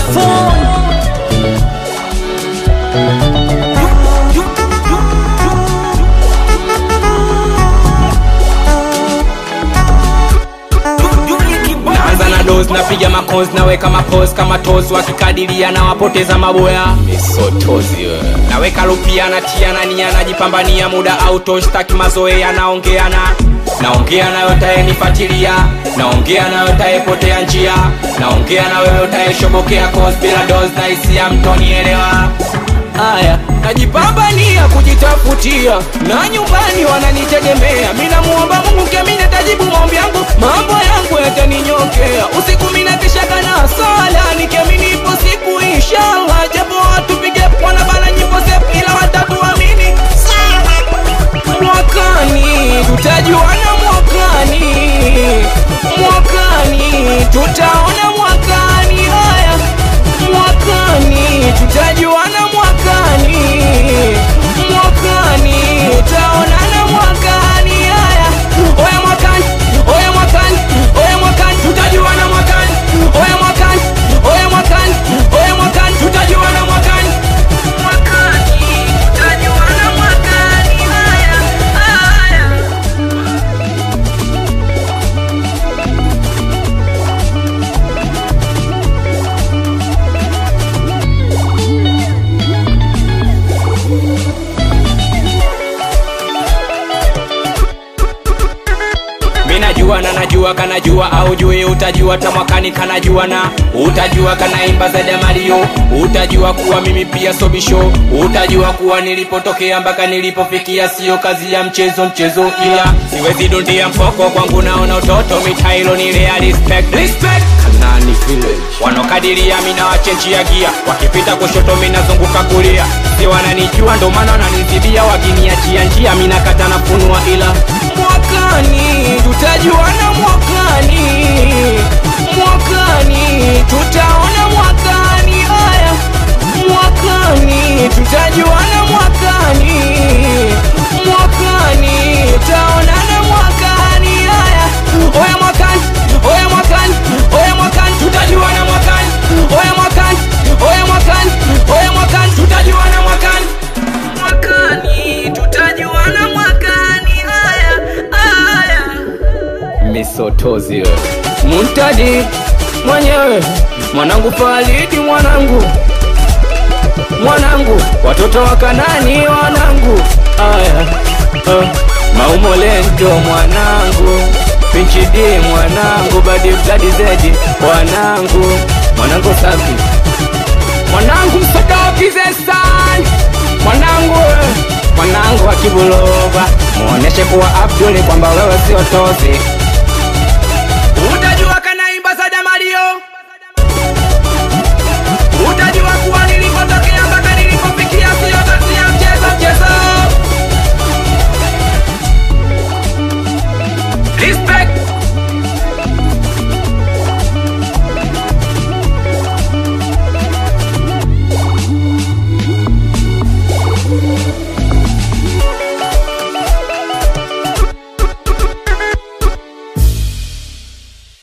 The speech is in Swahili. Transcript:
phone. naanza na dos napiga makos naweka mapos kama tos wakikadiria na wapoteza maboya misotozi we. naweka lupia natia na nia najipambania muda autoshtaki mazoea naongeana naongea nayo utayenifatilia naongea nayo utayepotea njia naongea na wewe utayeshobokea kos bila dos na hisia mtonielewa haya najipambania kujitafutia na nyumbani wananitegemea minamuomba mungu kemi nitajibu maombi yangu mambo yangu yataninyokea usiku minakishaka na sala nikemi nipo siku inshallah japo watupige wanabana nyimbo sep ila watatuamini mwakani tutajuana mwakani mwakani tutaona mwakani haya mwakani tutajuana mwakani mwakani tutaonana mwakani haya oya mwakani oya mwakani oya mwakani tutajuana mwakani oya mwakani oya mwakani oya mwakani tutajuana mwakani mwakani tutajuana mwakani haya haya mi najua na najua kanajua au jui utajua tamwakani kanajua na utajua kanaimba zaidi ya mario utajua kuwa mimi pia sobisho utajua kuwa nilipotokea mpaka nilipofikia sio kazi ya mchezo mchezo ila siwezi dundia mfoko kwangu naona utoto mitailo nilea respect respect kanani village wanaokadiria mina wachenjia gia wakipita kushoto minazunguka kulia si wananijua ndo maana wananizibia wakiniachia njia minakata na funua ila mwakani tutajuana mwakani mwakani tutaona mwakani haya mwakani tutajuana mwakani mwakani tutaonana mwakani haya oya mwakani oya mwakani oya mwakani tutajuana mwakani oya mwakani oya mwakani oya mwakani tutajuana mwakani mwakani tutajuana mwakani haya haya misotozi we muntadi mwenyewe mwanangu falidi mwanangu mwanangu watoto wa kanani wanangu aya uh, maumolento mwanangu pinchidi mwanangu badi bladi zedi mwanangu mwanangu safi mwanangu msodokizesani mwanangu mwanangu wa kibulova muoneshe kuwa abduli kwamba wewe sio tosi